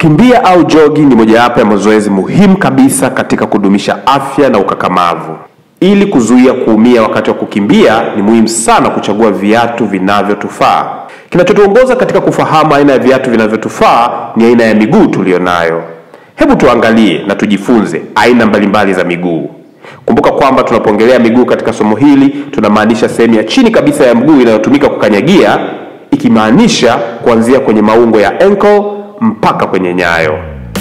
Kukimbia au jogi ni mojawapo ya mazoezi muhimu kabisa katika kudumisha afya na ukakamavu. Ili kuzuia kuumia wakati wa kukimbia, ni muhimu sana kuchagua viatu vinavyotufaa. Kinachotuongoza katika kufahamu aina ya viatu vinavyotufaa ni aina ya miguu tuliyonayo. Hebu tuangalie na tujifunze aina mbalimbali za miguu. Kumbuka kwamba tunapoongelea miguu katika somo hili tunamaanisha sehemu ya chini kabisa ya mguu inayotumika kukanyagia, ikimaanisha kuanzia kwenye maungo ya ankle mpaka kwenye nyayo.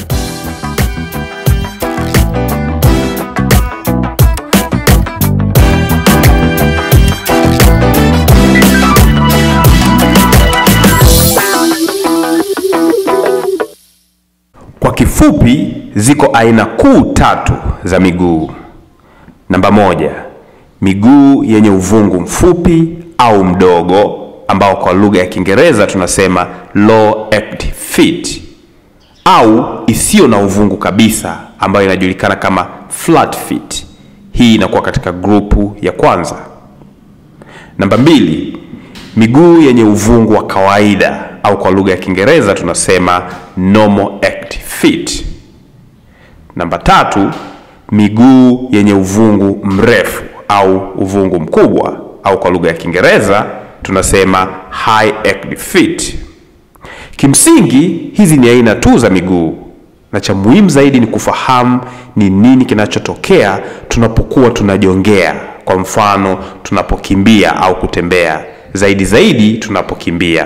Kwa kifupi, ziko aina kuu tatu za miguu. Namba moja, miguu yenye uvungu mfupi au mdogo ambao kwa lugha ya Kiingereza tunasema low active feet, au isiyo na uvungu kabisa ambayo inajulikana kama flat feet. Hii inakuwa katika grupu ya kwanza. Namba mbili, miguu yenye uvungu wa kawaida au kwa lugha ya Kiingereza tunasema normal active feet. Namba tatu, miguu yenye uvungu mrefu au uvungu mkubwa au kwa lugha ya Kiingereza tunasema high active feet. Kimsingi hizi ni aina tu za miguu, na cha muhimu zaidi ni kufahamu ni nini kinachotokea tunapokuwa tunajongea. Kwa mfano, tunapokimbia au kutembea, zaidi zaidi tunapokimbia.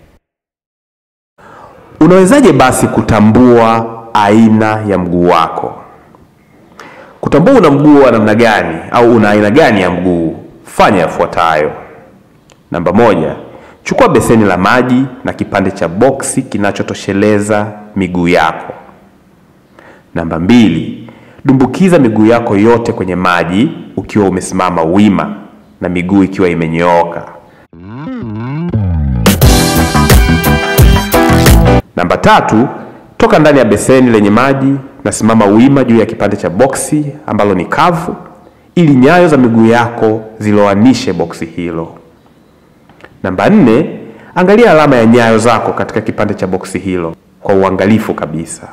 Unawezaje basi kutambua aina ya mguu wako? Kutambua una mguu wa namna gani au una aina gani ya mguu, fanya yafuatayo. Namba moja, chukua beseni la maji na kipande cha boksi kinachotosheleza miguu yako. Namba mbili, dumbukiza miguu yako yote kwenye maji ukiwa umesimama wima na miguu ikiwa imenyooka. Namba tatu, toka ndani ya beseni lenye maji na simama wima juu ya kipande cha boksi ambalo ni kavu ili nyayo za miguu yako ziloanishe boksi hilo. Namba nne, angalia alama ya nyayo zako katika kipande cha boksi hilo kwa uangalifu kabisa.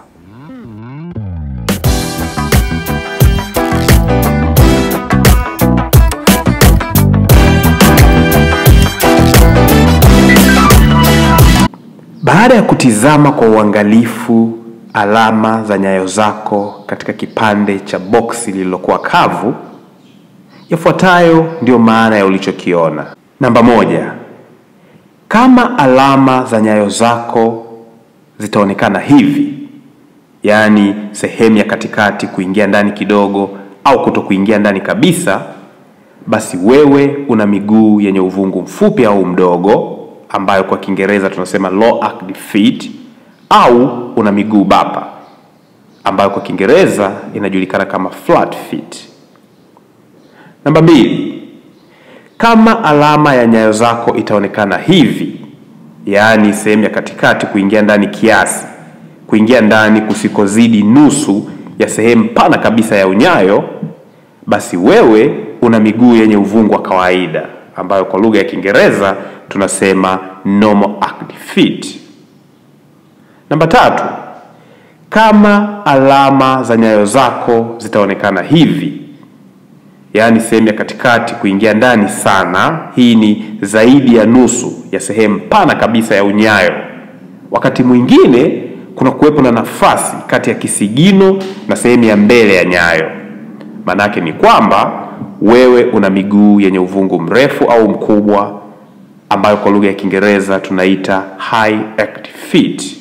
Baada ya kutizama kwa uangalifu alama za nyayo zako katika kipande cha boksi lililokuwa kavu, yafuatayo ndiyo maana ya ulichokiona. Namba moja, kama alama za nyayo zako zitaonekana hivi, yaani sehemu ya katikati kuingia ndani kidogo au kuto kuingia ndani kabisa, basi wewe una miguu yenye uvungu mfupi au mdogo, ambayo kwa Kiingereza tunasema low active feet, au una miguu bapa, ambayo kwa Kiingereza inajulikana kama flat feet. Namba mbili, kama alama ya nyayo zako itaonekana hivi, yaani sehemu ya katikati kuingia ndani kiasi, kuingia ndani kusikozidi nusu ya sehemu pana kabisa ya unyayo, basi wewe una miguu yenye uvungu wa kawaida, ambayo kwa lugha ya Kiingereza tunasema normal active feet. Namba tatu, kama alama za nyayo zako zitaonekana hivi yaani sehemu ya katikati kuingia ndani sana, hii ni zaidi ya nusu ya sehemu pana kabisa ya unyayo. Wakati mwingine kuna kuwepo na nafasi kati ya kisigino na sehemu ya mbele ya nyayo. Maanake ni kwamba wewe una miguu yenye uvungu mrefu au mkubwa, ambayo kwa lugha ya Kiingereza tunaita high active feet.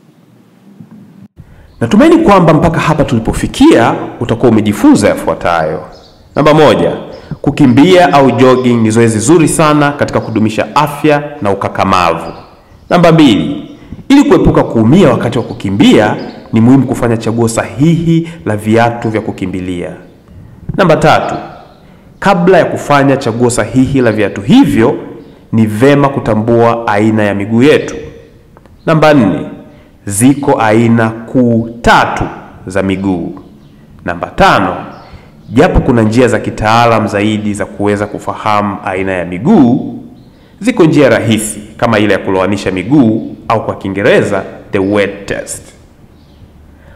Natumaini kwamba mpaka hapa tulipofikia utakuwa umejifunza yafuatayo. Namba moja, kukimbia au jogging ni zoezi zuri sana katika kudumisha afya na ukakamavu. Namba mbili, ili kuepuka kuumia wakati wa kukimbia ni muhimu kufanya chaguo sahihi la viatu vya kukimbilia. Namba tatu, kabla ya kufanya chaguo sahihi la viatu hivyo ni vema kutambua aina ya miguu yetu. Namba nne, ziko aina kuu tatu za miguu. Namba tano, japo kuna njia za kitaalam zaidi za kuweza kufahamu aina ya miguu, ziko njia rahisi kama ile ya kuloanisha miguu au kwa Kiingereza the wet test.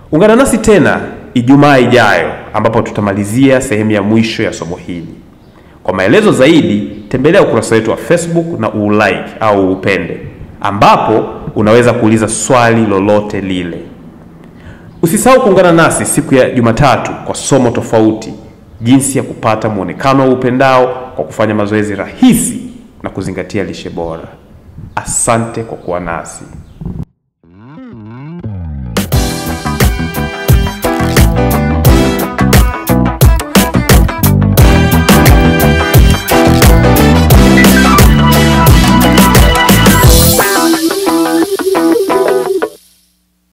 Ungana nasi tena Ijumaa ijayo ambapo tutamalizia sehemu ya mwisho ya somo hili. Kwa maelezo zaidi, tembelea ukurasa wetu wa Facebook na uulike au upende, ambapo unaweza kuuliza swali lolote lile. Usisahau kuungana nasi siku ya Jumatatu kwa somo tofauti, jinsi ya kupata mwonekano wa upendao kwa kufanya mazoezi rahisi na kuzingatia lishe bora. Asante kwa kuwa nasi.